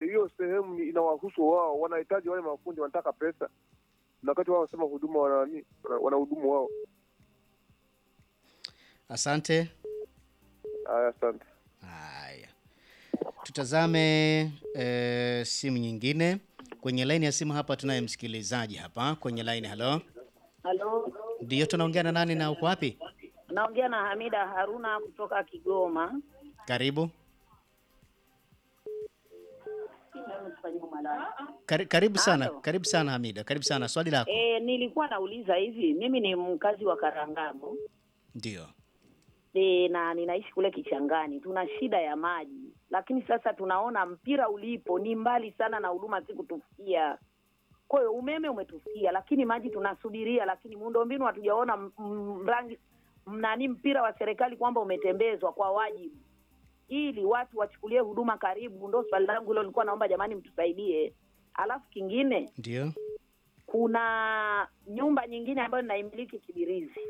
hiyo sehemu ni- inawahusu wao, wanahitaji wale mafundi, wanataka pesa, na wakati wao wanasema huduma wana nani, wana- wanahudumu wao. Asante. Haya, asante. Haya, tutazame e, simu nyingine kwenye laini ya simu. Hapa tunaye msikilizaji hapa kwenye laini. Halo, Halo, ndio tunaongea na nani na uko wapi? naongea na Hamida Haruna kutoka Kigoma. Karibu. Kari, karibu sana, Halo. karibu sana Hamida, karibu sana. Swali lako. E, nilikuwa nauliza hivi, mimi ni mkazi wa Karangabo Ndio. e, na ninaishi kule Kichangani. Tuna shida ya maji, lakini sasa tunaona mpira ulipo ni mbali sana na huduma si kutufikia. Kwa hiyo umeme umetufikia, lakini maji tunasubiria, lakini miundombinu hatujaona m- m- rangi mnani mpira wa serikali kwamba umetembezwa kwa wajibu ili watu wachukulie huduma karibu. Ndo swali langu hilo, nilikuwa naomba jamani, mtusaidie. Alafu kingine Ndio. kuna nyumba nyingine ambayo ninaimiliki Kibirizi,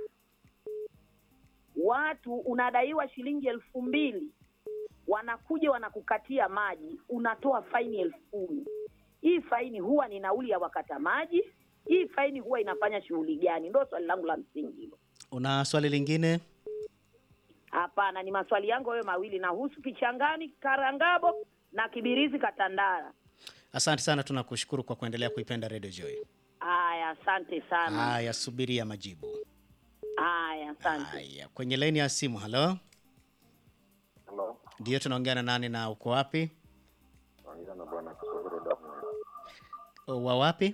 watu unadaiwa shilingi elfu mbili wanakuja wanakukatia maji, unatoa faini elfu kumi. Hii faini huwa ni nauli ya wakata maji? Hii faini huwa inafanya shughuli gani? Ndo swali langu la msingi hilo. Una swali lingine? Hapana, ni maswali yangu hayo mawili, nahusu Kichangani, Karangabo na Kibirizi, Katandara. Asante sana, tunakushukuru kwa kuendelea kuipenda Radio Joy. Haya, asante sana. Haya, subiria majibu. Haya, asante. Haya, kwenye laini ya simu. Halo, Halo, ndio tunaongea na nani na uko wapi? naongea na bwana Kisogoro Damu, Wa wapi?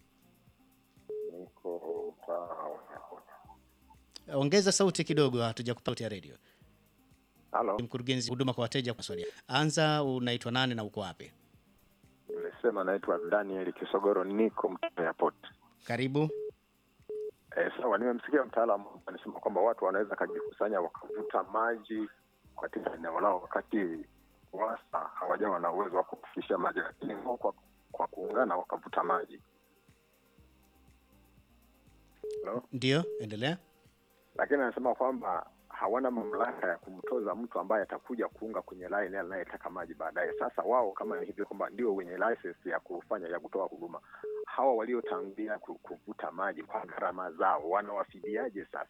niko mtaa wa Airport. Ongeza sauti kidogo, hatuja kupata ya radio. Halo, Mkurugenzi huduma kwa wateja kwa swali. Anza, unaitwa nani na uko wapi? nimesema naitwa Daniel Kisogoro, niko mtaa wa Airport. Karibu. Eh, sawa, nimemsikia mtaalamu anasema kwamba watu wanaweza kajikusanya wakavuta maji katika eneo lao wakati wasa hawajawa na uwezo wa kufikisha maji, lakini wao kwa, kwa kuungana wakavuta maji. Hello? Ndio, endelea. Lakini anasema kwamba hawana mamlaka ya kumtoza mtu ambaye atakuja kuunga kwenye line anayetaka maji baadaye. Sasa wao kama ni hivyo kwamba ndio wenye license ya kufanya ya kutoa huduma, hawa waliotangulia ku- kuvuta maji kwa gharama zao wanawafidiaje sasa?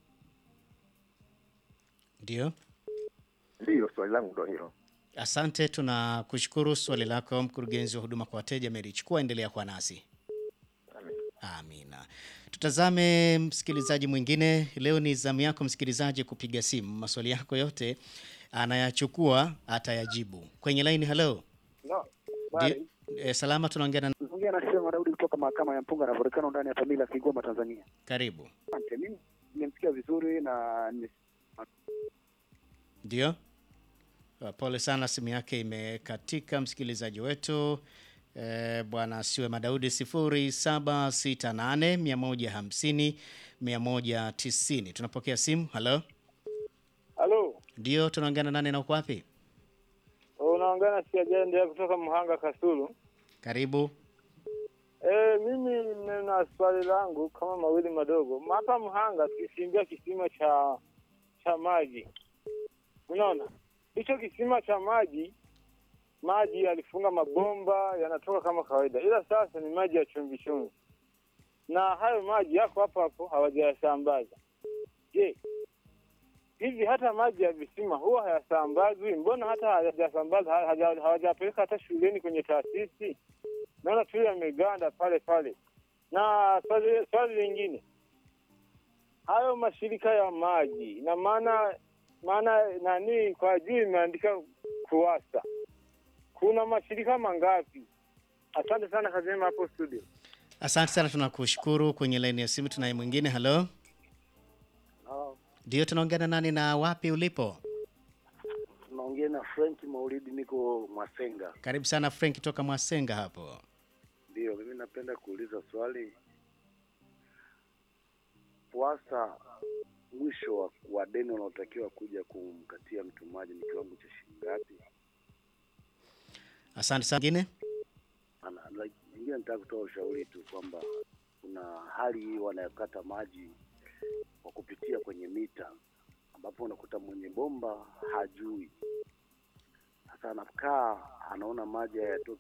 Ndio. Ndiyo, swali langu ndo hilo. Asante, tunakushukuru. Swali lako mkurugenzi wa huduma kwa wateja melichukua, endelea kuwa nasi. Amen. Amina. Tutazame msikilizaji mwingine. Leo ni zamu yako msikilizaji kupiga simu, maswali yako yote anayachukua atayajibu kwenye laini. Halo, No, Ndio- eh, salama, tunaongea na ongea na Sema Daudi kutoka mahakama ya Mpunga na Volcano ndani ya Tamila Kigoma Tanzania. karibu. Asante. Mimi nimemsikia vizuri na nime- Ndio, Uh, pole sana, simu yake imekatika msikilizaji wetu. Eh, bwana siwe Madaudi 0768 150 190. Tunapokea simu. Halo, Halo, ndio tunaongea na nani na uko wapi? unaongea na Siajendea kutoka Mhanga Kasulu. Karibu. E, mimi nina swali langu kama mawili madogo. Hapa Mhanga tukichimbia kisima cha cha maji, unaona hicho kisima cha maji, maji yalifunga mabomba yanatoka kama kawaida, ila sasa ni maji ya chumvi chumvi, na hayo maji yako hapo hapo hawajayasambaza. Je, hivi hata maji ya visima huwa hayasambazwi? Mbona hata hawajasambaza hawaja- hawajapeleka hata shuleni kwenye taasisi? Naona tu yameganda pale pale. Na swali, swali lingine, hayo mashirika ya maji na maana maana nani kwa juu imeandika KUWASA, kuna mashirika mangapi? Asante sana, kazi njema hapo studio. Asante sana, tunakushukuru. Kwenye laini ya simu tunaye mwingine. Halo, ndio tunaongea na nani na wapi ulipo? naongea na Frank Maulidi, niko Mwasenga. Karibu sana Frank toka Mwasenga hapo. Ndio, mimi napenda kuuliza swali. PUWASA, mwisho wa, wa deni unaotakiwa kuja kumkatia mtu maji ni kiwango cha shilingi ngapi? Asante sana. Mwingine Ana- like, Ingine nataka kutoa ushauri tu kwamba kuna hali hii wanayokata maji kwa kupitia kwenye mita, ambapo unakuta mwenye bomba hajui. Sasa anakaa anaona maji hayatoki